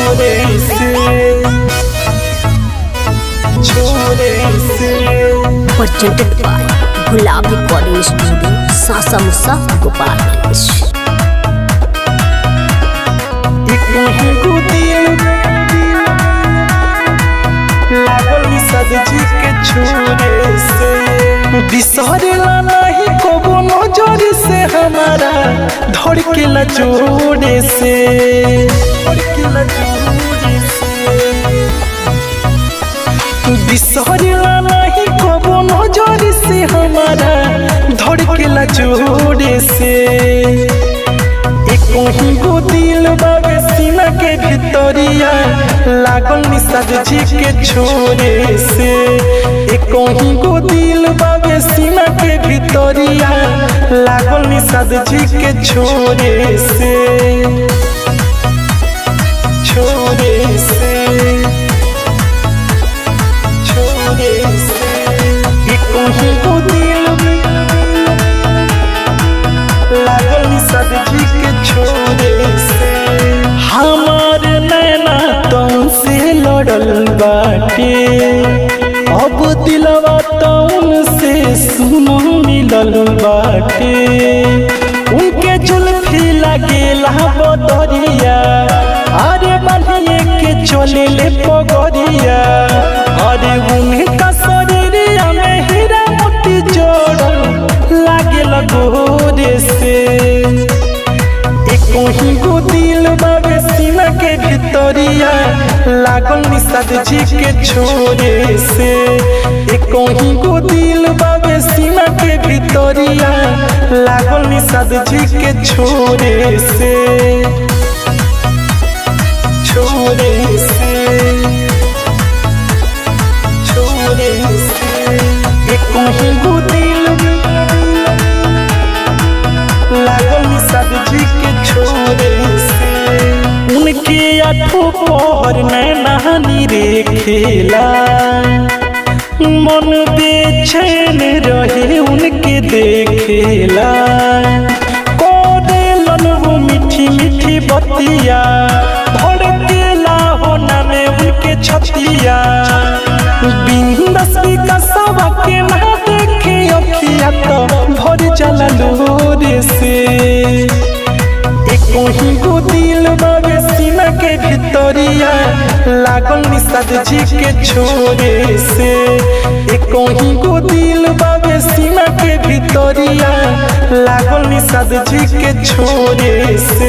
छोरे से छोरे से presented by Gulab Recording Studio, Sasa Musa, Gopalganj. एकही दिल लागल सद जी के छोरे से बिसरेला नहीं कबो नजर से हमारा धड़केला जोरे से धड़केला जोरे से बिसरेला नहीं कबो नजर से हमारा धड़केला जोरे से एकही गो दिल बाबे सीना के भितरिया लागल निषाद जी के छोरे से एकही गो दिल बाबे सीना के भितरिया लागल निषाद जी के छोरे से छोरे से छोरे से एकही गो दिल लागल निषाद जी के छोरे से हमार नैना तौन से लड़ल बाटे अब दिलवा तौन से सुनो मिलल बाटे उनके जुल्फी लगेला बदरिया अरे बनिए के चले ले पगरिया अरे उनका शरीरिया में हीरा मोती जोड़ल लागे गोरे से एकही गो दिल बाबे सीना के भितरिया लागल निषाद जी के छोरे से एकही गो दिल बाबे सीना के भितरिया लागल निषाद जी के छोरे से छोरे से छोरे से एकही गो दिल लागल निषाद जी के छोरे से उनके आठो पहर नैनानी रे खेला मन बेचैन रहे उनके देखेला कोडेलन वो मीठी मीठी बतिया भड़केला हो नामे उनके छतिया बिंदस विकसवा के ना देखे अखिया तो भर जाला लोरे से एकही गो दिल बाबे सीना के भितरिया लागल निषाद जी के छोरे से एकही गो दिल बाबे सीना के भितरिया लागल निषाद जी के छोरे से